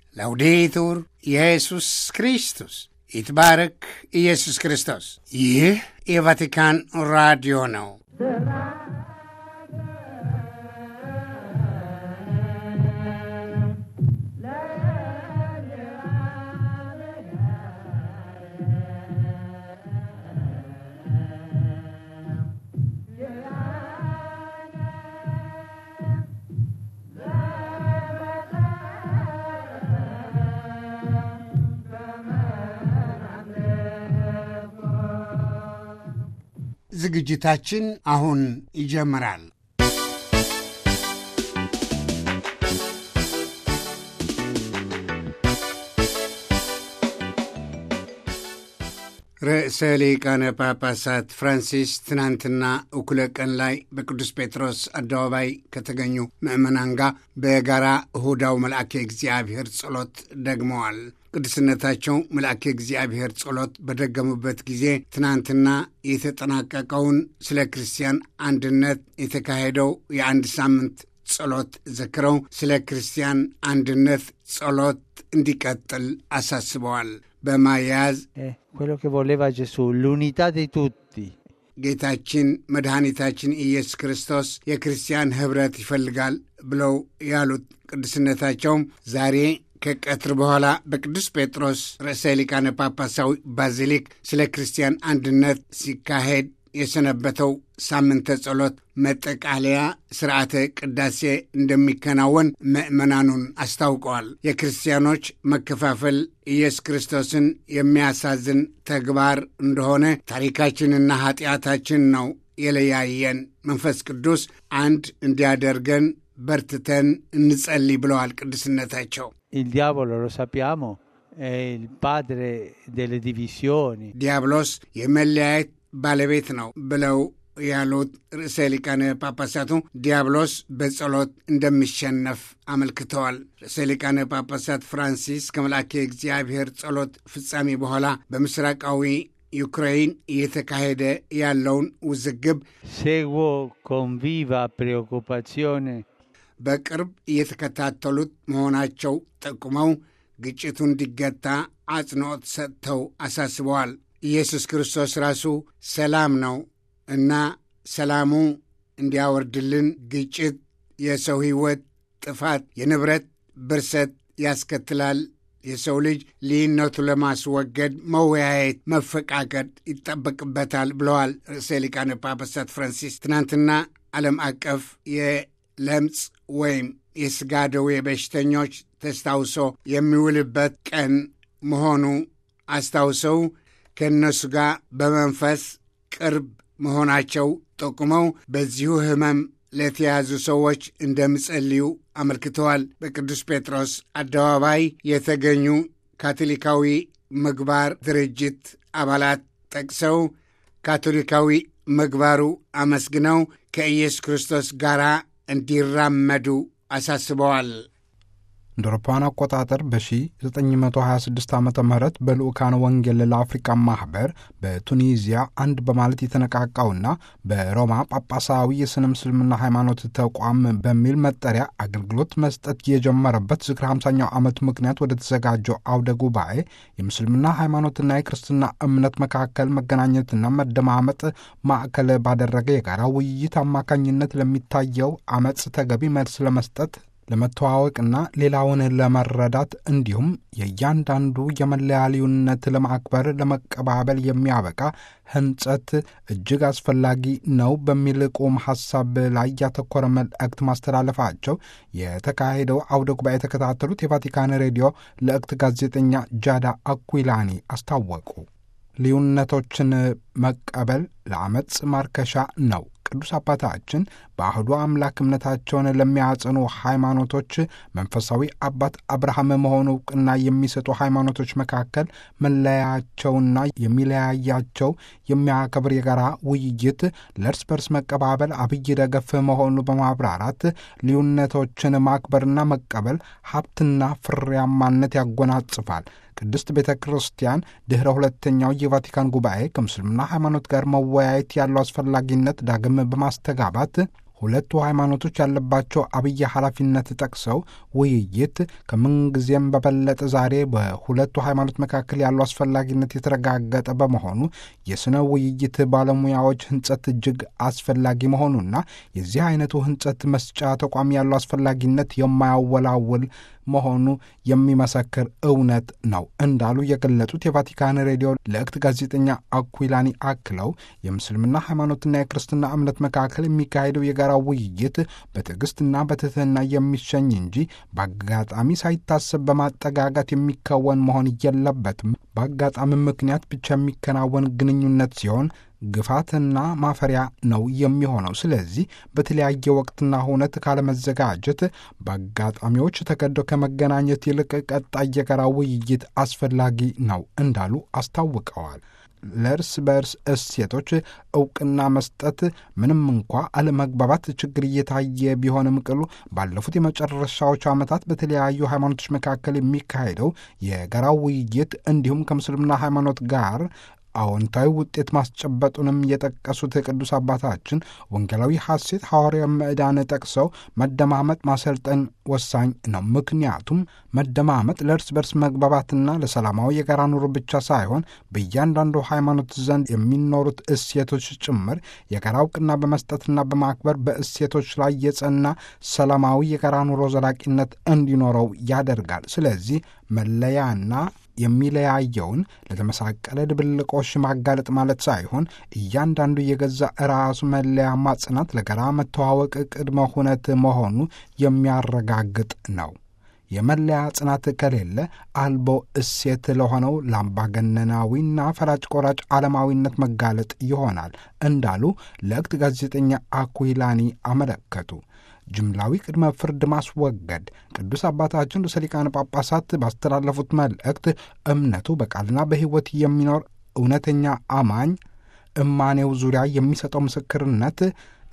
ላውዴቱር ኢየሱስ ክርስቶስ ይትባረክ ኢየሱስ ክርስቶስ። ይህ የቫቲካን ራዲዮ ነው። ዝግጅታችን አሁን ይጀምራል። ርዕሰ ሊቃነ ጳጳሳት ፍራንሲስ ትናንትና እኩለ ቀን ላይ በቅዱስ ጴጥሮስ አደባባይ ከተገኙ ምዕመናን ጋር በጋራ እሁዳው መልአከ እግዚአብሔር ጸሎት ደግመዋል። ቅዱስነታቸው መልአከ እግዚአብሔር ጸሎት በደገሙበት ጊዜ ትናንትና የተጠናቀቀውን ስለ ክርስቲያን አንድነት የተካሄደው የአንድ ሳምንት ጸሎት ዘክረው ስለ ክርስቲያን አንድነት ጸሎት እንዲቀጥል አሳስበዋል። በማያያዝ quello che voleva Gesù, l'unità di tutti. ጌታችን መድኃኒታችን ኢየሱስ ክርስቶስ የክርስቲያን ኅብረት ይፈልጋል ብለው ያሉት ቅዱስነታቸውም ዛሬ ከቀትር በኋላ በቅዱስ ጴጥሮስ ርዕሰ ሊቃነ ጳጳሳዊ ባዚሊክ ስለ ክርስቲያን አንድነት ሲካሄድ የሰነበተው ሳምንተ ጸሎት መጠቃለያ ስርዓተ ቅዳሴ እንደሚከናወን ምዕመናኑን አስታውቀዋል። የክርስቲያኖች መከፋፈል ኢየሱስ ክርስቶስን የሚያሳዝን ተግባር እንደሆነ ታሪካችንና ኃጢአታችን ነው የለያየን። መንፈስ ቅዱስ አንድ እንዲያደርገን በርትተን እንጸልይ ብለዋል ቅዱስነታቸው። Il diavolo, lo sappiamo, è il padre delle divisioni. ዲያብሎስ የመለያየት ባለቤት ነው ብለው ያሉት ርዕሰ ሊቃነ ጳጳሳቱ ዲያብሎስ በጸሎት እንደሚሸነፍ አመልክተዋል። ርዕሰ ሊቃነ ጳጳሳት ፍራንሲስ ከመልአከ እግዚአብሔር ጸሎት ፍጻሜ በኋላ በምስራቃዊ ዩክሬን እየተካሄደ ያለውን ውዝግብ Seguo con viva preoccupazione በቅርብ እየተከታተሉት መሆናቸው ጠቁመው ግጭቱ እንዲገታ አጽንዖት ሰጥተው አሳስበዋል። ኢየሱስ ክርስቶስ ራሱ ሰላም ነው እና ሰላሙ እንዲያወርድልን ግጭት የሰው ሕይወት ጥፋት፣ የንብረት ብርሰት ያስከትላል። የሰው ልጅ ልዩነቱ ለማስወገድ መወያየት፣ መፈቃቀድ ይጠበቅበታል ብለዋል ርዕሰ ሊቃነ ጳጳሳት ፍራንሲስ ትናንትና ዓለም አቀፍ የለምጽ ወይም የሥጋ ደዌ በሽተኞች ተስታውሶ የሚውልበት ቀን መሆኑ አስታውሰው ከእነሱ ጋር በመንፈስ ቅርብ መሆናቸው ጠቁመው በዚሁ ሕመም ለተያዙ ሰዎች እንደሚጸልዩ አመልክተዋል። በቅዱስ ጴጥሮስ አደባባይ የተገኙ ካቶሊካዊ ምግባር ድርጅት አባላት ጠቅሰው ካቶሊካዊ ምግባሩ አመስግነው ከኢየሱስ ክርስቶስ ጋር እንዲራመዱ አሳስበዋል። እንደ አውሮፓውያን አቆጣጠር በ1926 ዓ ም በልኡካን ወንጌል ለአፍሪካ ማኅበር በቱኒዚያ አንድ በማለት የተነቃቃውና በሮማ ጳጳሳዊ የሥነ ምስልምና ሃይማኖት ተቋም በሚል መጠሪያ አገልግሎት መስጠት የጀመረበት ዝክረ 50ኛው ዓመት ምክንያት ወደ ተዘጋጀው አውደ ጉባኤ የምስልምና ሃይማኖትና የክርስትና እምነት መካከል መገናኘትና መደማመጥ ማዕከል ባደረገ የጋራ ውይይት አማካኝነት ለሚታየው አመፅ ተገቢ መልስ ለመስጠት ለመተዋወቅና ሌላውን ለመረዳት እንዲሁም የእያንዳንዱ የመለያ ልዩነት ለማክበር ለመቀባበል የሚያበቃ ህንጸት እጅግ አስፈላጊ ነው በሚል ቁም ሐሳብ ላይ ያተኮረ መልእክት ማስተላለፋቸው የተካሄደው አውደ ጉባኤ የተከታተሉት የቫቲካን ሬዲዮ ለእክት ጋዜጠኛ ጃዳ አኩላኒ አስታወቁ። ልዩነቶችን መቀበል ለአመፅ ማርከሻ ነው። ቅዱስ አባታችን በአህዱ አምላክ እምነታቸውን ለሚያጸኑ ሃይማኖቶች መንፈሳዊ አባት አብርሃም መሆኑ እውቅና የሚሰጡ ሃይማኖቶች መካከል መለያቸውና የሚለያያቸው የሚያከብር የጋራ ውይይት ለእርስ በርስ መቀባበል አብይ ደገፍ መሆኑ በማብራራት ልዩነቶችን ማክበርና መቀበል ሀብትና ፍሬያማነት ያጎናጽፋል። ቅድስት ቤተ ክርስቲያን ድኅረ ሁለተኛው የቫቲካን ጉባኤ ከምስልምና ሃይማኖት ጋር መወያየት ያለው አስፈላጊነት ዳግም በማስተጋባት ሁለቱ ሃይማኖቶች ያለባቸው አብይ ኃላፊነት ጠቅሰው ውይይት ከምንጊዜም በበለጠ ዛሬ በሁለቱ ሃይማኖት መካከል ያለው አስፈላጊነት የተረጋገጠ በመሆኑ የሥነ ውይይት ባለሙያዎች ህንጸት እጅግ አስፈላጊ መሆኑና የዚህ አይነቱ ህንጸት መስጫ ተቋም ያለው አስፈላጊነት የማያወላውል መሆኑ የሚመሰክር እውነት ነው እንዳሉ የገለጹት የቫቲካን ሬዲዮ ለእክት ጋዜጠኛ አኩላኒ አክለው የምስልምና ሃይማኖትና የክርስትና እምነት መካከል የሚካሄደው የጋራ ውይይት በትዕግስትና በትህትና የሚሸኝ እንጂ በአጋጣሚ ሳይታሰብ በማጠጋጋት የሚከወን መሆን የለበትም። በአጋጣሚ ምክንያት ብቻ የሚከናወን ግንኙነት ሲሆን ግፋትና ማፈሪያ ነው የሚሆነው። ስለዚህ በተለያየ ወቅትና ሁነት ካለመዘጋጀት በአጋጣሚዎች ተገደው ከመገናኘት ይልቅ ቀጣይ የጋራ ውይይት አስፈላጊ ነው እንዳሉ አስታውቀዋል። ለእርስ በእርስ እሴቶች እውቅና መስጠት ምንም እንኳ አለመግባባት ችግር እየታየ ቢሆንም ቅሉ ባለፉት የመጨረሻዎቹ ዓመታት በተለያዩ ሃይማኖቶች መካከል የሚካሄደው የጋራ ውይይት እንዲሁም ከምስልምና ሃይማኖት ጋር አዎንታዊ ውጤት ማስጨበጡንም የጠቀሱት ቅዱስ አባታችን ወንጌላዊ ሐሴት ሐዋርያዊ ምዕዳን ጠቅሰው መደማመጥ ማሰልጠን ወሳኝ ነው። ምክንያቱም መደማመጥ ለእርስ በርስ መግባባትና ለሰላማዊ የጋራ ኑሮ ብቻ ሳይሆን በእያንዳንዱ ሃይማኖት ዘንድ የሚኖሩት እሴቶች ጭምር የጋራ እውቅና በመስጠትና በማክበር በእሴቶች ላይ የጸና ሰላማዊ የጋራ ኑሮ ዘላቂነት እንዲኖረው ያደርጋል። ስለዚህ መለያና የሚለያየውን ለተመሳቀለ ድብልቆሽ ማጋለጥ ማለት ሳይሆን እያንዳንዱ የገዛ ራሱ መለያ ማጽናት ለጋራ መተዋወቅ ቅድመ ሁነት መሆኑ የሚያረጋግጥ ነው። የመለያ ጽናት ከሌለ አልቦ እሴት ለሆነው ለአምባገነናዊና ፈላጭ ቆራጭ ዓለማዊነት መጋለጥ ይሆናል እንዳሉ ለእክት ጋዜጠኛ አኩይላኒ አመለከቱ። ጅምላዊ ቅድመ ፍርድ ማስወገድ ቅዱስ አባታችን ርዕሰ ሊቃነ ጳጳሳት ባስተላለፉት መልእክት እምነቱ በቃልና በሕይወት የሚኖር እውነተኛ አማኝ እማኔው ዙሪያ የሚሰጠው ምስክርነት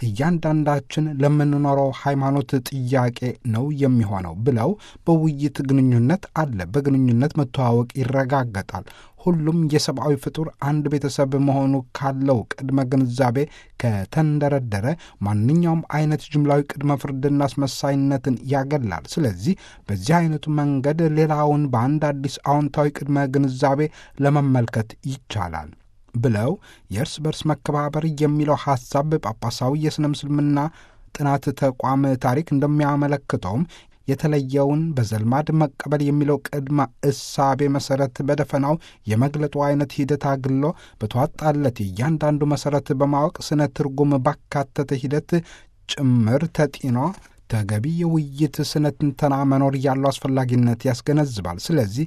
እያንዳንዳችን ለምንኖረው ሃይማኖት ጥያቄ ነው የሚሆነው ብለው በውይይት ግንኙነት አለ። በግንኙነት መተዋወቅ ይረጋገጣል። ሁሉም የሰብአዊ ፍጡር አንድ ቤተሰብ መሆኑ ካለው ቅድመ ግንዛቤ ከተንደረደረ ማንኛውም አይነት ጅምላዊ ቅድመ ፍርድና አስመሳይነትን ያገላል። ስለዚህ በዚህ አይነቱ መንገድ ሌላውን በአንድ አዲስ አዎንታዊ ቅድመ ግንዛቤ ለመመልከት ይቻላል ብለው የእርስ በርስ መከባበር የሚለው ሐሳብ ጳጳሳዊ የሥነ ምስልምና ጥናት ተቋም ታሪክ እንደሚያመለክተውም የተለየውን በዘልማድ መቀበል የሚለው ቅድመ እሳቤ መሠረት በደፈናው የመግለጡ አይነት ሂደት አግሎ በተዋጣለት እያንዳንዱ መሠረት በማወቅ ስነ ትርጉም ባካተተ ሂደት ጭምር ተጢኖ ተገቢ የውይይት ስነ ትንተና መኖር ያለው አስፈላጊነት ያስገነዝባል። ስለዚህ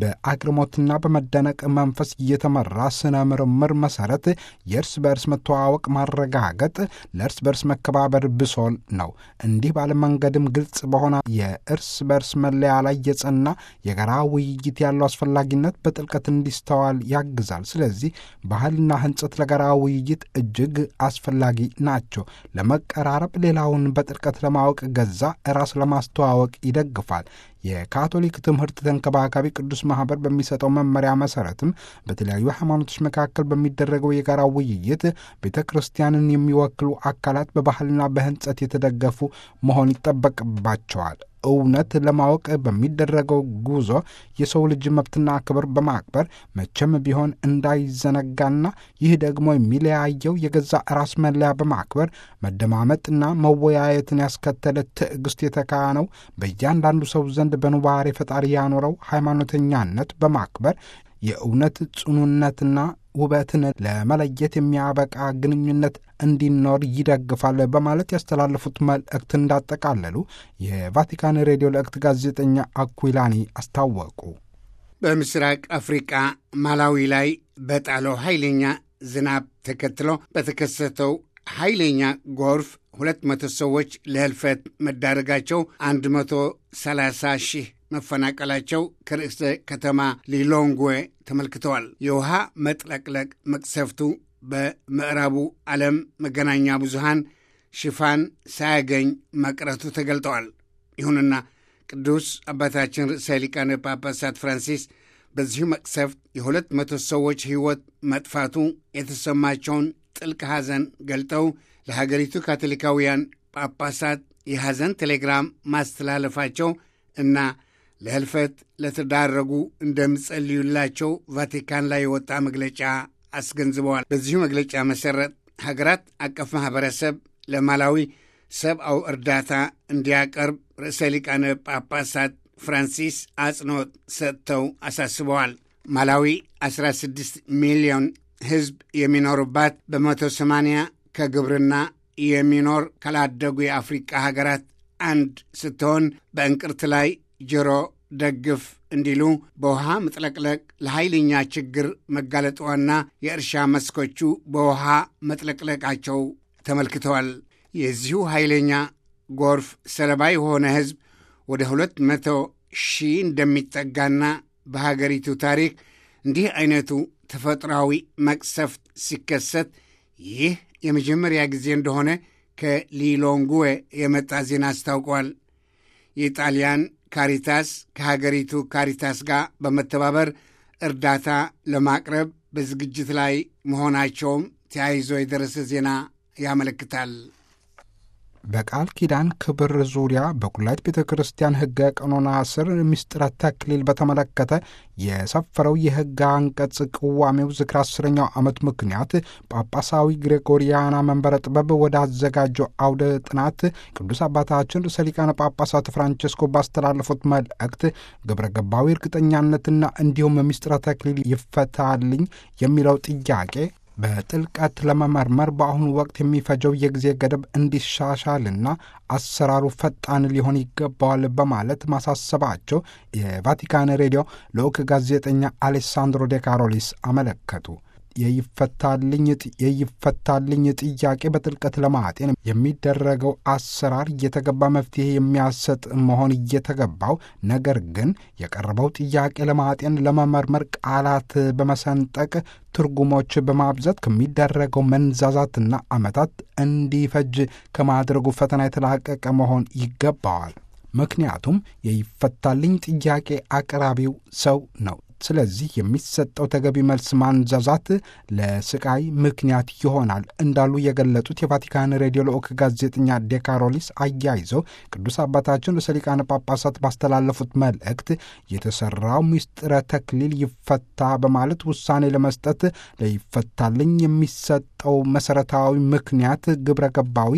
በአግርሞትና በመደነቅ መንፈስ እየተመራ ስነ ምርምር መሰረት የእርስ በእርስ መተዋወቅ ማረጋገጥ ለእርስ በእርስ መከባበር ብሶል ነው። እንዲህ ባለ መንገድም ግልጽ በሆነ የእርስ በእርስ መለያ ላይ የጸና የጋራ ውይይት ያለው አስፈላጊነት በጥልቀት እንዲስተዋል ያግዛል። ስለዚህ ባህልና ሕንጸት ለጋራ ውይይት እጅግ አስፈላጊ ናቸው። ለመቀራረብ፣ ሌላውን በጥልቀት ለማወቅ ገዛ ራስ ለማስተዋወቅ ይደግፋል። የካቶሊክ ትምህርት ተንከባካቢ ቅዱስ ማኅበር በሚሰጠው መመሪያ መሠረትም በተለያዩ ሃይማኖቶች መካከል በሚደረገው የጋራ ውይይት ቤተ ክርስቲያንን የሚወክሉ አካላት በባህልና በሕንጸት የተደገፉ መሆን ይጠበቅባቸዋል። እውነት ለማወቅ በሚደረገው ጉዞ የሰው ልጅ መብትና ክብር በማክበር መቼም ቢሆን እንዳይዘነጋና ይህ ደግሞ የሚለያየው የገዛ ራስ መለያ በማክበር መደማመጥና መወያየትን ያስከተለ ትዕግስት የተካነው በእያንዳንዱ ሰው ዘንድ በኑባሬ ፈጣሪ ያኖረው ሃይማኖተኛነት በማክበር የእውነት ጽኑነትና ውበትን ለመለየት የሚያበቃ ግንኙነት እንዲኖር ይደግፋል በማለት ያስተላለፉት መልእክት እንዳጠቃለሉ የቫቲካን ሬዲዮ ለእክት ጋዜጠኛ አኩላኒ አስታወቁ። በምስራቅ አፍሪቃ ማላዊ ላይ በጣለው ኃይለኛ ዝናብ ተከትሎ በተከሰተው ኃይለኛ ጎርፍ ሁለት መቶ ሰዎች ለህልፈት መዳረጋቸው አንድ መቶ ሰላሳ ሺህ መፈናቀላቸው ከርዕሰ ከተማ ሊሎንግዌ ተመልክተዋል። የውሃ መጥለቅለቅ መቅሰፍቱ በምዕራቡ ዓለም መገናኛ ብዙሃን ሽፋን ሳያገኝ መቅረቱ ተገልጠዋል። ይሁንና ቅዱስ አባታችን ርዕሰ ሊቃነ ጳጳሳት ፍራንሲስ በዚሁ መቅሰፍት የሁለት መቶ ሰዎች ሕይወት መጥፋቱ የተሰማቸውን ጥልቅ ሐዘን ገልጠው ለሀገሪቱ ካቶሊካውያን ጳጳሳት የሐዘን ቴሌግራም ማስተላለፋቸው እና ለህልፈት ለተዳረጉ እንደሚጸልዩላቸው ቫቲካን ላይ የወጣ መግለጫ አስገንዝበዋል። በዚሁ መግለጫ መሠረት ሀገራት አቀፍ ማኅበረሰብ ለማላዊ ሰብአዊ እርዳታ እንዲያቀርብ ርዕሰ ሊቃነ ጳጳሳት ፍራንሲስ አጽንዖት ሰጥተው አሳስበዋል። ማላዊ 16 ሚሊዮን ሕዝብ የሚኖሩባት በመቶ ሰማንያ ከግብርና የሚኖር ካላደጉ የአፍሪቃ ሀገራት አንድ ስትሆን በእንቅርት ላይ ጆሮ ደግፍ እንዲሉ በውሃ መጥለቅለቅ ለኃይለኛ ችግር መጋለጧና የእርሻ መስኮቹ በውሃ መጥለቅለቃቸው ተመልክተዋል። የዚሁ ኃይለኛ ጎርፍ ሰለባ የሆነ ሕዝብ ወደ ሁለት መቶ ሺህ እንደሚጠጋና በሀገሪቱ ታሪክ እንዲህ አይነቱ ተፈጥሯዊ መቅሰፍት ሲከሰት ይህ የመጀመሪያ ጊዜ እንደሆነ ከሊሎንጉዌ የመጣ ዜና አስታውቋል። የጣሊያን ካሪታስ ከሀገሪቱ ካሪታስ ጋር በመተባበር እርዳታ ለማቅረብ በዝግጅት ላይ መሆናቸውም ተያይዞ የደረሰ ዜና ያመለክታል። በቃል ኪዳን ክብር ዙሪያ በኩላይት ቤተ ክርስቲያን ሕገ ቀኖና ስር ምስጢረ ተክሊል በተመለከተ የሰፈረው የሕግ አንቀጽ ቅዋሜው ዝክር አስረኛው ዓመት ምክንያት ጳጳሳዊ ግሬጎሪያና መንበረ ጥበብ ወደ አዘጋጀው አውደ ጥናት ቅዱስ አባታችን ርዕሰ ሊቃነ ጳጳሳት ፍራንቸስኮ ባስተላለፉት መልእክት ግብረ ገባዊ እርግጠኛነትና እንዲሁም ምስጢረ ተክሊል ይፈታልኝ የሚለው ጥያቄ በጥልቀት ለመመርመር በአሁኑ ወቅት የሚፈጀው የጊዜ ገደብ እንዲሻሻልና አሰራሩ ፈጣን ሊሆን ይገባዋል በማለት ማሳሰባቸው የቫቲካን ሬዲዮ ልዑክ ጋዜጠኛ አሌሳንድሮ ዴ ካሮሊስ አመለከቱ። የይፈታልኝ ጥያቄ በጥልቀት ለማጤን የሚደረገው አሰራር እየተገባ መፍትሄ የሚያሰጥ መሆን እየተገባው፣ ነገር ግን የቀረበው ጥያቄ ለማጤን ለመመርመር ቃላት በመሰንጠቅ ትርጉሞች በማብዛት ከሚደረገው መንዛዛትና ዓመታት እንዲፈጅ ከማድረጉ ፈተና የተላቀቀ መሆን ይገባዋል። ምክንያቱም የይፈታልኝ ጥያቄ አቅራቢው ሰው ነው። ስለዚህ የሚሰጠው ተገቢ መልስ ማንዛዛት ለስቃይ ምክንያት ይሆናል እንዳሉ የገለጹት የቫቲካን ሬዲዮ ልዑክ ጋዜጠኛ ዴካሮሊስ አያይዘው ቅዱስ አባታችን ርዕሰ ሊቃነ ጳጳሳት ባስተላለፉት መልእክት የተሰራው ምስጢረ ተክሊል ይፈታ በማለት ውሳኔ ለመስጠት ለይፈታልኝ የሚሰጠው መሰረታዊ ምክንያት ግብረ ገባዊ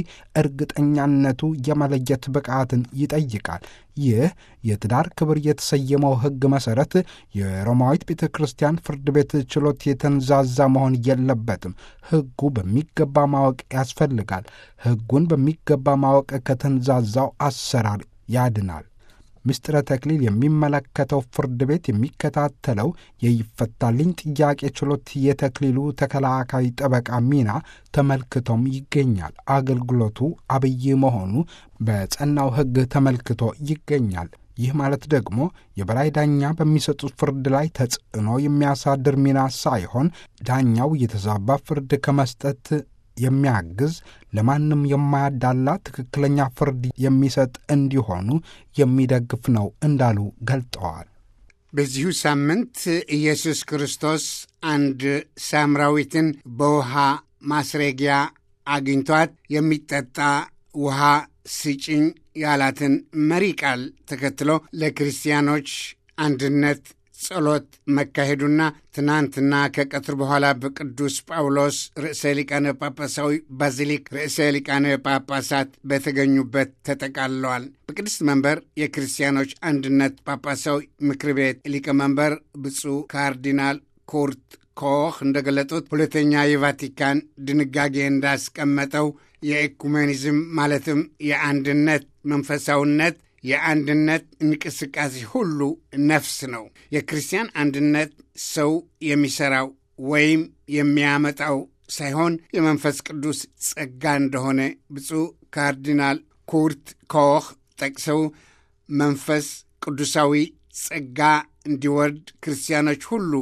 እርግጠኛነቱ የመለየት ብቃትን ይጠይቃል። ይህ የትዳር ክብር የተሰየመው ሕግ መሠረት የሮማዊት ቤተ ክርስቲያን ፍርድ ቤት ችሎት የተንዛዛ መሆን የለበትም። ሕጉ በሚገባ ማወቅ ያስፈልጋል። ሕጉን በሚገባ ማወቅ ከተንዛዛው አሰራር ያድናል። ምስጢረ ተክሊል የሚመለከተው ፍርድ ቤት የሚከታተለው የይፈታልኝ ጥያቄ ችሎት የተክሊሉ ተከላካይ ጠበቃ ሚና ተመልክቶም ይገኛል። አገልግሎቱ አብይ መሆኑ በጸናው ሕግ ተመልክቶ ይገኛል። ይህ ማለት ደግሞ የበላይ ዳኛ በሚሰጡት ፍርድ ላይ ተጽዕኖ የሚያሳድር ሚና ሳይሆን ዳኛው የተዛባ ፍርድ ከመስጠት የሚያግዝ ለማንም የማያዳላ ትክክለኛ ፍርድ የሚሰጥ እንዲሆኑ የሚደግፍ ነው እንዳሉ ገልጠዋል። በዚሁ ሳምንት ኢየሱስ ክርስቶስ አንድ ሳምራዊትን በውሃ ማስረጊያ አግኝቷት የሚጠጣ ውሃ ስጭኝ ያላትን መሪ ቃል ተከትሎ ለክርስቲያኖች አንድነት ጸሎት መካሄዱና ትናንትና ከቀትር በኋላ በቅዱስ ጳውሎስ ርዕሰ ሊቃነ ጳጳሳዊ ባዚሊክ ርዕሰ ሊቃነ ጳጳሳት በተገኙበት ተጠቃልለዋል። በቅድስት መንበር የክርስቲያኖች አንድነት ጳጳሳዊ ምክር ቤት ሊቀመንበር ብፁዕ ካርዲናል ኩርት ኮህ እንደገለጡት ሁለተኛ የቫቲካን ድንጋጌ እንዳስቀመጠው የኤኩሜኒዝም ማለትም የአንድነት መንፈሳዊነት የአንድነት እንቅስቃሴ ሁሉ ነፍስ ነው። የክርስቲያን አንድነት ሰው የሚሠራው ወይም የሚያመጣው ሳይሆን የመንፈስ ቅዱስ ጸጋ እንደሆነ ብፁዕ ካርዲናል ኩርት ኮህ ጠቅሰው መንፈስ ቅዱሳዊ ጸጋ እንዲወርድ ክርስቲያኖች ሁሉ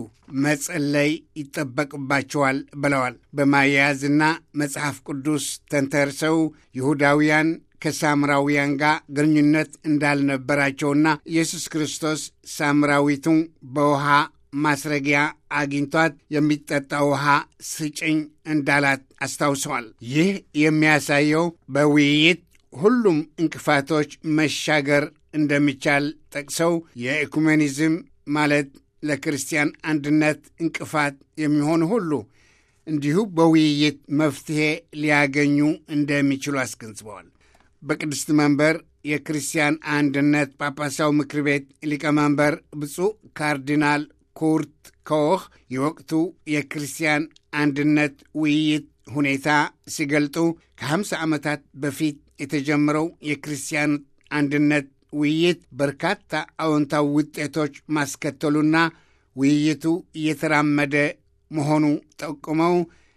መጸለይ ይጠበቅባቸዋል ብለዋል። በማያያዝና መጽሐፍ ቅዱስ ተንተርሰው ይሁዳውያን ከሳምራውያን ጋር ግንኙነት እንዳልነበራቸውና ኢየሱስ ክርስቶስ ሳምራዊቱን በውሃ ማስረጊያ አግኝቷት የሚጠጣ ውሃ ስጭኝ እንዳላት አስታውሰዋል። ይህ የሚያሳየው በውይይት ሁሉም እንቅፋቶች መሻገር እንደሚቻል ጠቅሰው የኢኩሜኒዝም ማለት ለክርስቲያን አንድነት እንቅፋት የሚሆኑ ሁሉ እንዲሁ በውይይት መፍትሔ ሊያገኙ እንደሚችሉ አስገንዝበዋል። በቅድስት መንበር የክርስቲያን አንድነት ጳጳሳዊ ምክር ቤት ሊቀመንበር ብፁዕ ካርዲናል ኩርት ኮህ የወቅቱ የክርስቲያን አንድነት ውይይት ሁኔታ ሲገልጡ ከ50 ዓመታት በፊት የተጀመረው የክርስቲያን አንድነት ውይይት በርካታ አዎንታዊ ውጤቶች ማስከተሉና ውይይቱ እየተራመደ መሆኑ ጠቁመው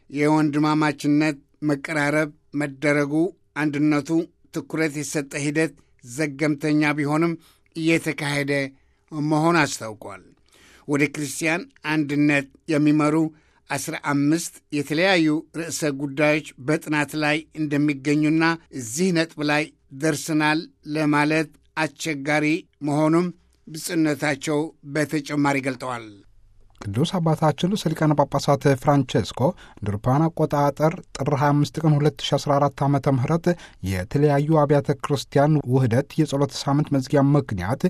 የወንድማማችነት መቀራረብ መደረጉ አንድነቱ ትኩረት የሰጠ ሂደት ዘገምተኛ ቢሆንም እየተካሄደ መሆን አስታውቋል። ወደ ክርስቲያን አንድነት የሚመሩ አስራ አምስት የተለያዩ ርዕሰ ጉዳዮች በጥናት ላይ እንደሚገኙና እዚህ ነጥብ ላይ ደርስናል ለማለት አስቸጋሪ መሆኑም ብጽነታቸው በተጨማሪ ገልጠዋል። ቅዱስ አባታችን ርዕሰ ሊቃነ ጳጳሳት ፍራንቼስኮ እንደ አውሮፓውያን አቆጣጠር ጥር 25 ቀን 2014 ዓ ም የተለያዩ አብያተ ክርስቲያን ውህደት የጸሎት ሳምንት መዝጊያ ምክንያት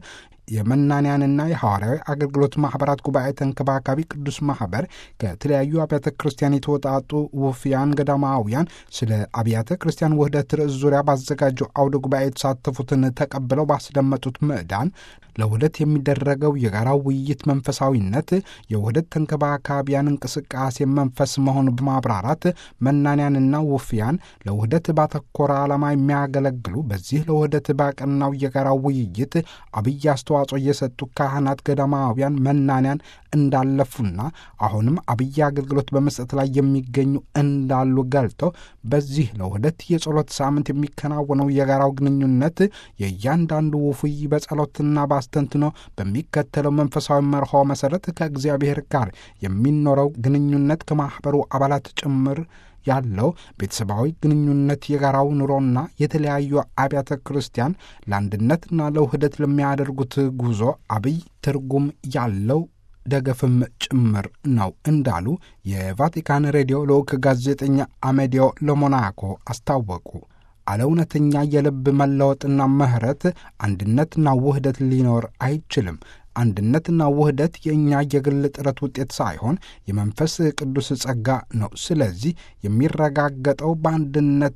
የመናንያንና የሐዋርያዊ አገልግሎት ማኅበራት ጉባኤ ተንከባካቢ ቅዱስ ማኅበር ከተለያዩ አብያተ ክርስቲያን የተወጣጡ ውፍያን ገዳማውያን ስለ አብያተ ክርስቲያን ውህደት ርዕስ ዙሪያ ባዘጋጀው አውደ ጉባኤ የተሳተፉትን ተቀብለው ባስደመጡት ምዕዳን ለውህደት የሚደረገው የጋራ ውይይት መንፈሳዊነት የውህደት ተንከባካቢያን እንቅስቃሴ መንፈስ መሆኑ በማብራራት መናንያንና ውፍያን ለውህደት ባተኮረ ዓላማ የሚያገለግሉ በዚህ ለውህደት ባቀናው የጋራ ውይይት አብይ አስተዋጽኦ እየሰጡ ካህናት፣ ገዳማውያን፣ መናንያን እንዳለፉና አሁንም አብይ አገልግሎት በመስጠት ላይ የሚገኙ እንዳሉ ገልጠው በዚህ ለውህደት የጸሎት ሳምንት የሚከናወነው የጋራው ግንኙነት የእያንዳንዱ ውፉይ በጸሎትና በአስተንትኖ በሚከተለው መንፈሳዊ መርሆ መሠረት ከእግዚአብሔር ጋር የሚኖረው ግንኙነት ከማኅበሩ አባላት ጭምር ያለው ቤተሰባዊ ግንኙነት የጋራው ኑሮና የተለያዩ አብያተ ክርስቲያን ለአንድነትና ለውህደት ለሚያደርጉት ጉዞ አብይ ትርጉም ያለው ደገፍም ጭምር ነው እንዳሉ የቫቲካን ሬዲዮ ልዑክ ጋዜጠኛ አሜዲዮ ለሞናኮ አስታወቁ። አለ እውነተኛ የልብ መለወጥና ምሕረት አንድነትና ውህደት ሊኖር አይችልም። አንድነትና ውህደት የእኛ የግል ጥረት ውጤት ሳይሆን የመንፈስ ቅዱስ ጸጋ ነው። ስለዚህ የሚረጋገጠው በአንድነት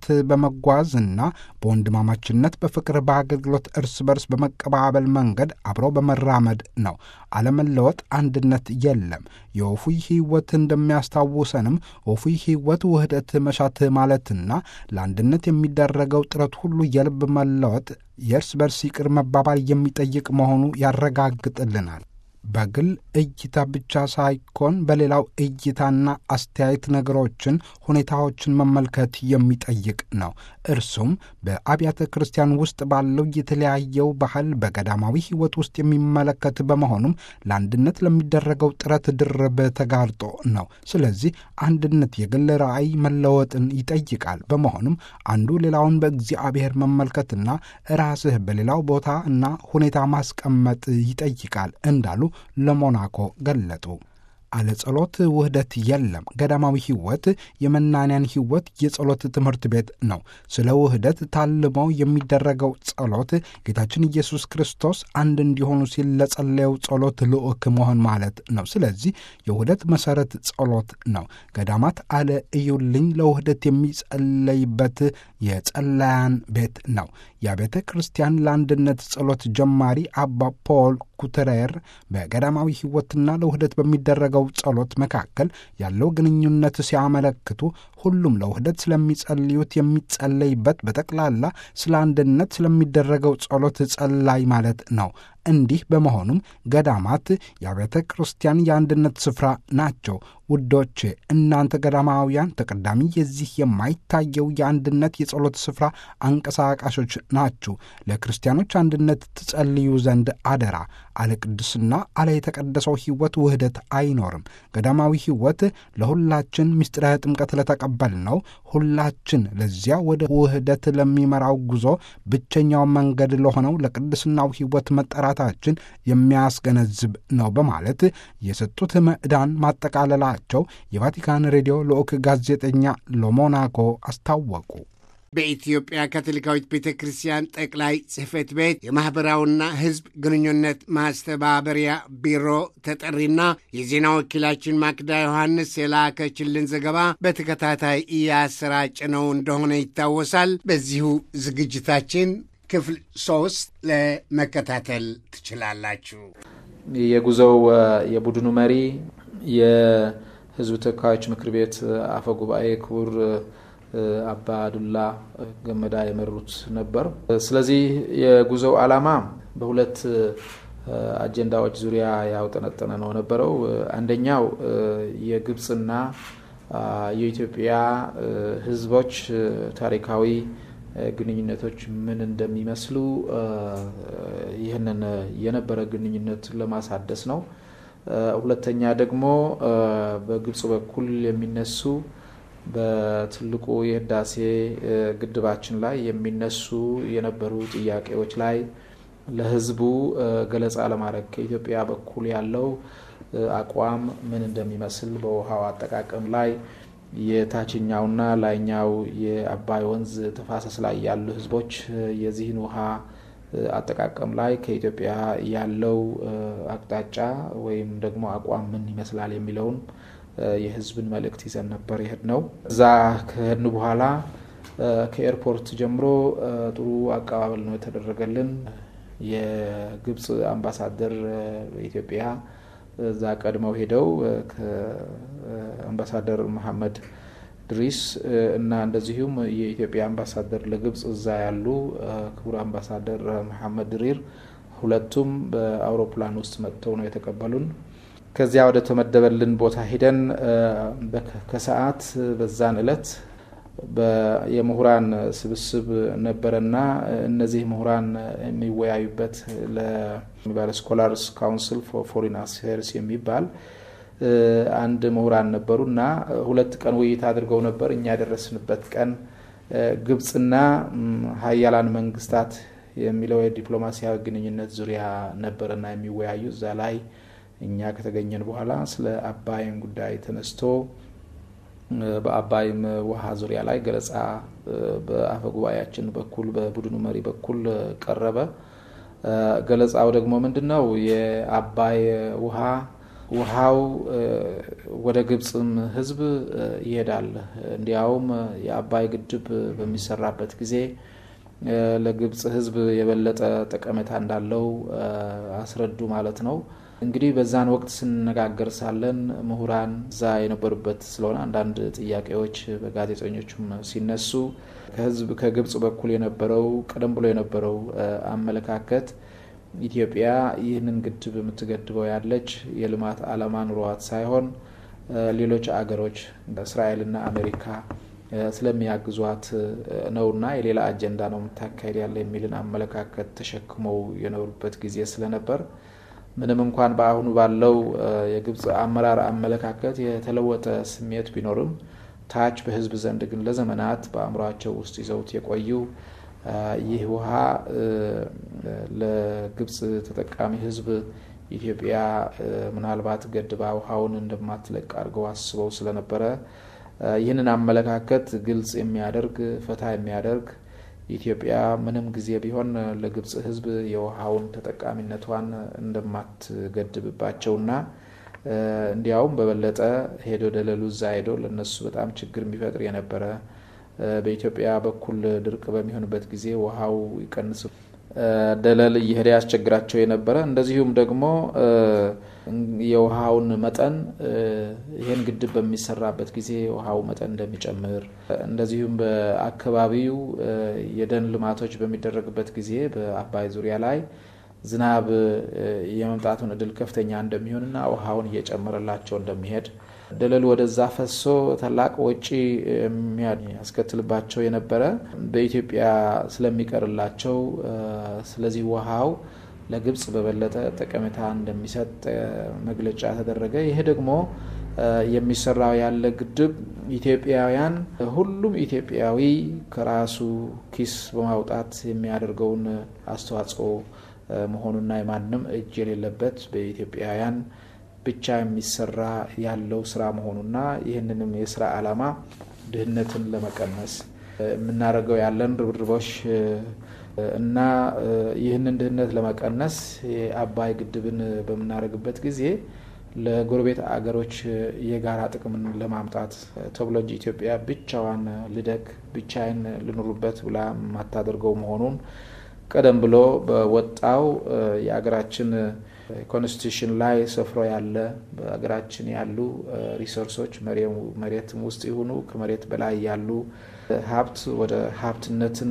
በመጓዝና በወንድማማችነት በፍቅር፣ በአገልግሎት እርስ በርስ በመቀባበል መንገድ አብረው በመራመድ ነው። አለመለወጥ አንድነት የለም። የወፉይ ሕይወት እንደሚያስታውሰንም ወፉይ ሕይወት ውህደት መሻት ማለትና ለአንድነት የሚደረገው ጥረት ሁሉ የልብ መለወጥ የእርስ በርስ ይቅር መባባል የሚጠይቅ መሆኑ ያረጋግጥልናል። በግል እይታ ብቻ ሳይኮን በሌላው እይታና አስተያየት ነገሮችን፣ ሁኔታዎችን መመልከት የሚጠይቅ ነው። እርሱም በአብያተ ክርስቲያን ውስጥ ባለው የተለያየው ባህል በገዳማዊ ሕይወት ውስጥ የሚመለከት በመሆኑም ለአንድነት ለሚደረገው ጥረት ድርብ ተጋርጦ ነው። ስለዚህ አንድነት የግል ራዕይ መለወጥን ይጠይቃል። በመሆኑም አንዱ ሌላውን በእግዚአብሔር መመልከትና ራስህ በሌላው ቦታ እና ሁኔታ ማስቀመጥ ይጠይቃል እንዳሉ ለሞናኮ ገለጡ። አለ ጸሎት ውህደት የለም። ገዳማዊ ሕይወት የመናንያን ሕይወት የጸሎት ትምህርት ቤት ነው። ስለ ውህደት ታልመው የሚደረገው ጸሎት ጌታችን ኢየሱስ ክርስቶስ አንድ እንዲሆኑ ሲል ለጸለየው ጸሎት ልዑክ መሆን ማለት ነው። ስለዚህ የውህደት መሠረት ጸሎት ነው። ገዳማት አለ እዩልኝ ለውህደት የሚጸለይበት የጸላያን ቤት ነው። የቤተ ክርስቲያን ለአንድነት ጸሎት ጀማሪ አባ ፖል ኩትሬር በገዳማዊ ሕይወትና ለውህደት በሚደረገው ጸሎት መካከል ያለው ግንኙነት ሲያመለክቱ ሁሉም ለውህደት ስለሚጸልዩት የሚጸለይበት በጠቅላላ ስለ አንድነት ስለሚደረገው ጸሎት ጸላይ ማለት ነው። እንዲህ በመሆኑም ገዳማት የአብያተ ክርስቲያን የአንድነት ስፍራ ናቸው። ውዶቼ እናንተ ገዳማውያን ተቀዳሚ የዚህ የማይታየው የአንድነት የጸሎት ስፍራ አንቀሳቃሾች ናችሁ። ለክርስቲያኖች አንድነት ትጸልዩ ዘንድ አደራ። አለ ቅድስና አለ የተቀደሰው ሕይወት ውህደት አይኖርም። ገዳማዊ ሕይወት ለሁላችን ምስጢረ ጥምቀት ለተቀበል ነው። ሁላችን ለዚያ ወደ ውህደት ለሚመራው ጉዞ ብቸኛው መንገድ ለሆነው ለቅድስናው ሕይወት መጠራታችን የሚያስገነዝብ ነው በማለት የሰጡት ምዕዳን ማጠቃለላቸው የቫቲካን ሬዲዮ ልዑክ ጋዜጠኛ ለሞናኮ አስታወቁ። በኢትዮጵያ ካቶሊካዊት ቤተ ክርስቲያን ጠቅላይ ጽሕፈት ቤት የማኅበራዊና ሕዝብ ግንኙነት ማስተባበሪያ ቢሮ ተጠሪና የዜና ወኪላችን ማክዳ ዮሐንስ የላከችልን ዘገባ በተከታታይ እያሰራጭ ነው እንደሆነ ይታወሳል። በዚሁ ዝግጅታችን ክፍል ሶስት ለመከታተል ትችላላችሁ። የጉዞው የቡድኑ መሪ የሕዝብ ተወካዮች ምክር ቤት አፈ ጉባኤ ክቡር አባ ዱላ ገመዳ የመሩት ነበር። ስለዚህ የጉዞው ዓላማ በሁለት አጀንዳዎች ዙሪያ ያውጠነጠነ ነው ነበረው። አንደኛው የግብፅና የኢትዮጵያ ሕዝቦች ታሪካዊ ግንኙነቶች ምን እንደሚመስሉ ይህንን የነበረ ግንኙነት ለማሳደስ ነው። ሁለተኛ ደግሞ በግብፅ በኩል የሚነሱ በትልቁ የህዳሴ ግድባችን ላይ የሚነሱ የነበሩ ጥያቄዎች ላይ ለህዝቡ ገለጻ ለማድረግ ከኢትዮጵያ በኩል ያለው አቋም ምን እንደሚመስል በውሃው አጠቃቀም ላይ የታችኛውና ላይኛው የአባይ ወንዝ ተፋሰስ ላይ ያሉ ህዝቦች የዚህን ውሃ አጠቃቀም ላይ ከኢትዮጵያ ያለው አቅጣጫ ወይም ደግሞ አቋም ምን ይመስላል የሚለውን የህዝብን መልእክት ይዘን ነበር የሄድ ነው። እዛ ከሄድን በኋላ ከኤርፖርት ጀምሮ ጥሩ አቀባበል ነው የተደረገልን። የግብፅ አምባሳደር በኢትዮጵያ እዛ ቀድመው ሄደው ከአምባሳደር መሐመድ ድሪስ እና እንደዚሁም የኢትዮጵያ አምባሳደር ለግብፅ እዛ ያሉ ክቡር አምባሳደር መሐመድ ድሪር ሁለቱም በአውሮፕላን ውስጥ መጥተው ነው የተቀበሉን። ከዚያ ወደ ተመደበልን ቦታ ሄደን ከሰዓት በዛን እለት የምሁራን ስብስብ ነበረና እነዚህ ምሁራን የሚወያዩበት ለሚባል ስኮላርስ ካውንስል ፎር ፎሪን አፌርስ የሚባል አንድ ምሁራን ነበሩ እና ሁለት ቀን ውይይት አድርገው ነበር። እኛ የደረስንበት ቀን ግብፅና ሀያላን መንግስታት የሚለው የዲፕሎማሲያዊ ግንኙነት ዙሪያ ነበርና የሚወያዩ እዛ ላይ እኛ ከተገኘን በኋላ ስለ አባይን ጉዳይ ተነስቶ በአባይም ውሃ ዙሪያ ላይ ገለጻ በአፈ ጉባኤያችን በኩል በቡድኑ መሪ በኩል ቀረበ። ገለጻው ደግሞ ምንድን ነው? የአባይ ውሃ ውሃው ወደ ግብፅም ህዝብ ይሄዳል። እንዲያውም የአባይ ግድብ በሚሰራበት ጊዜ ለግብፅ ህዝብ የበለጠ ጠቀሜታ እንዳለው አስረዱ ማለት ነው። እንግዲህ በዛን ወቅት ስንነጋገር ሳለን ምሁራን እዛ የነበሩበት ስለሆነ አንዳንድ ጥያቄዎች በጋዜጠኞቹም ሲነሱ ከህዝብ ከግብፅ በኩል የነበረው ቀደም ብሎ የነበረው አመለካከት ኢትዮጵያ ይህንን ግድብ የምትገድበው ያለች የልማት ዓላማ ኑሯት ሳይሆን ሌሎች አገሮች እስራኤልና አሜሪካ ስለሚያግዟት ነውና የሌላ አጀንዳ ነው የምታካሄድ ያለ የሚልን አመለካከት ተሸክመው የኖሩበት ጊዜ ስለነበር ምንም እንኳን በአሁኑ ባለው የግብፅ አመራር አመለካከት የተለወጠ ስሜት ቢኖርም ታች በህዝብ ዘንድ ግን ለዘመናት በአእምሯቸው ውስጥ ይዘውት የቆዩ ይህ ውሃ ለግብፅ ተጠቃሚ ህዝብ ኢትዮጵያ ምናልባት ገድባ ውሃውን እንደማትለቅ አድርገው አስበው ስለነበረ ይህንን አመለካከት ግልጽ የሚያደርግ ፈታ የሚያደርግ ኢትዮጵያ ምንም ጊዜ ቢሆን ለግብፅ ህዝብ የውሃውን ተጠቃሚነቷን እንደማትገድብባቸውና እንዲያውም በበለጠ ሄዶ ደለሉ እዛ ሄዶ ለነሱ በጣም ችግር የሚፈጥር የነበረ በኢትዮጵያ በኩል ድርቅ በሚሆንበት ጊዜ ውሃው ይቀንስ ደለል እየሄደ ያስቸግራቸው የነበረ እንደዚሁም ደግሞ የውሃውን መጠን ይህን ግድብ በሚሰራበት ጊዜ የውሃው መጠን እንደሚጨምር እንደዚሁም በአካባቢው የደን ልማቶች በሚደረግበት ጊዜ በአባይ ዙሪያ ላይ ዝናብ የመምጣቱን እድል ከፍተኛ እንደሚሆንና ውሃውን እየጨመረላቸው እንደሚሄድ ደለሉ ወደዛ ፈሶ ታላቅ ወጪ የሚያስከትልባቸው የነበረ በኢትዮጵያ ስለሚቀርላቸው ስለዚህ ውሃው ለግብፅ በበለጠ ጠቀሜታ እንደሚሰጥ መግለጫ ተደረገ። ይሄ ደግሞ የሚሰራው ያለ ግድብ ኢትዮጵያውያን ሁሉም ኢትዮጵያዊ ከራሱ ኪስ በማውጣት የሚያደርገውን አስተዋጽኦ መሆኑና የማንም እጅ የሌለበት በኢትዮጵያውያን ብቻ የሚሰራ ያለው ስራ መሆኑና ይህንንም የስራ ዓላማ ድህነትን ለመቀነስ የምናደርገው ያለን ርብርቦች እና ይህንን ድህነት ለመቀነስ የአባይ ግድብን በምናደርግበት ጊዜ ለጎረቤት አገሮች የጋራ ጥቅምን ለማምጣት ተብሎ እንጂ ኢትዮጵያ ብቻዋን ልደግ ብቻዬን ልኑሩበት ብላ የማታደርገው መሆኑን ቀደም ብሎ በወጣው የሀገራችን ኮንስቲቱሽን ላይ ሰፍሮ ያለ በሀገራችን ያሉ ሪሶርሶች መሬትም ውስጥ ይሁኑ ከመሬት በላይ ያሉ ሀብት ወደ ሀብትነትን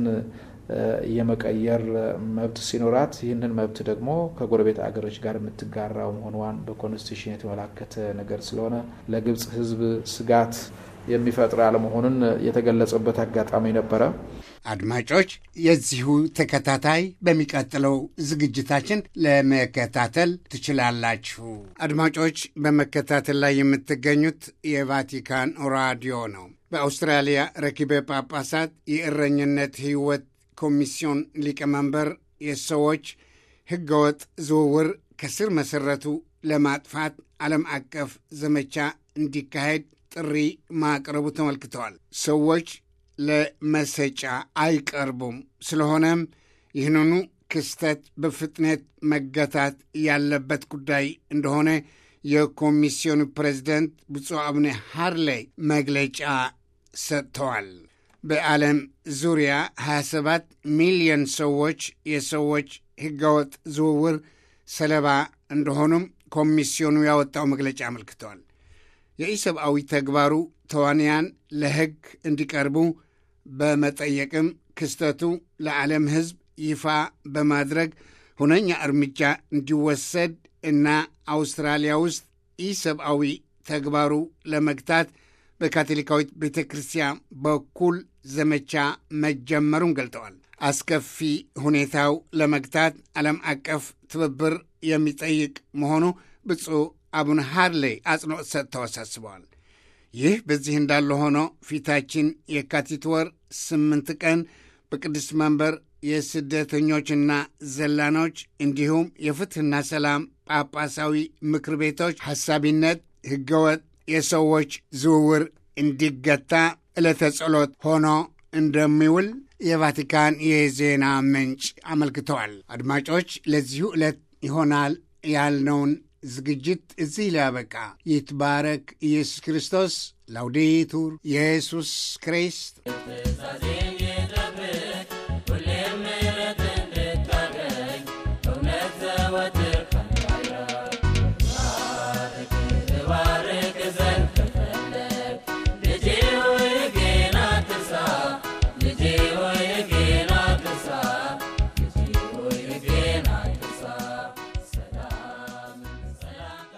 የመቀየር መብት ሲኖራት ይህንን መብት ደግሞ ከጎረቤት አገሮች ጋር የምትጋራው መሆኗን በኮንስቲቱሽን የተመላከተ ነገር ስለሆነ ለግብጽ ሕዝብ ስጋት የሚፈጥር አለመሆኑን የተገለጸበት አጋጣሚ ነበረ። አድማጮች፣ የዚሁ ተከታታይ በሚቀጥለው ዝግጅታችን ለመከታተል ትችላላችሁ። አድማጮች፣ በመከታተል ላይ የምትገኙት የቫቲካን ራዲዮ ነው። በአውስትራሊያ ረኪበ ጳጳሳት የእረኝነት ሕይወት ኮሚስዮን ሊቀመንበር የሰዎች ሕገወጥ ዝውውር ከስር መሠረቱ ለማጥፋት ዓለም አቀፍ ዘመቻ እንዲካሄድ ጥሪ ማቅረቡ ተመልክተዋል። ሰዎች ለመሰጫ አይቀርቡም። ስለሆነም ይህንኑ ክስተት በፍጥነት መገታት ያለበት ጉዳይ እንደሆነ የኮሚስዮኑ ፕሬዚደንት ብፁዕ አቡነ ሃርሌይ መግለጫ ሰጥተዋል። በዓለም ዙሪያ 27 ሚሊዮን ሰዎች የሰዎች ሕገወጥ ዝውውር ሰለባ እንደሆኑም ኮሚስዮኑ ያወጣው መግለጫ አመልክተዋል። የኢሰብአዊ ተግባሩ ተዋንያን ለሕግ እንዲቀርቡ በመጠየቅም ክስተቱ ለዓለም ሕዝብ ይፋ በማድረግ ሁነኛ እርምጃ እንዲወሰድ እና አውስትራሊያ ውስጥ ኢሰብአዊ ተግባሩ ለመግታት በካቶሊካዊት ቤተ ክርስቲያን በኩል ዘመቻ መጀመሩን ገልጠዋል። አስከፊ ሁኔታው ለመግታት ዓለም አቀፍ ትብብር የሚጠይቅ መሆኑ ብፁዕ አቡነ ሃርሌይ አጽንዖት ሰጥተው አሳስበዋል። ይህ በዚህ እንዳለ ሆኖ ፊታችን የካቲት ወር ስምንት ቀን በቅዱስ መንበር የስደተኞችና ዘላኖች እንዲሁም የፍትሕና ሰላም ጳጳሳዊ ምክር ቤቶች ሐሳቢነት ሕገወጥ የሰዎች ዝውውር እንዲገታ ዕለተ ጸሎት ሆኖ እንደሚውል የቫቲካን የዜና ምንጭ አመልክተዋል። አድማጮች፣ ለዚሁ ዕለት ይሆናል ያልነውን ዝግጅት እዚህ ሊያበቃ። ይትባረክ ኢየሱስ ክርስቶስ። ላውዴቱር ኢየሱስ ክሪስት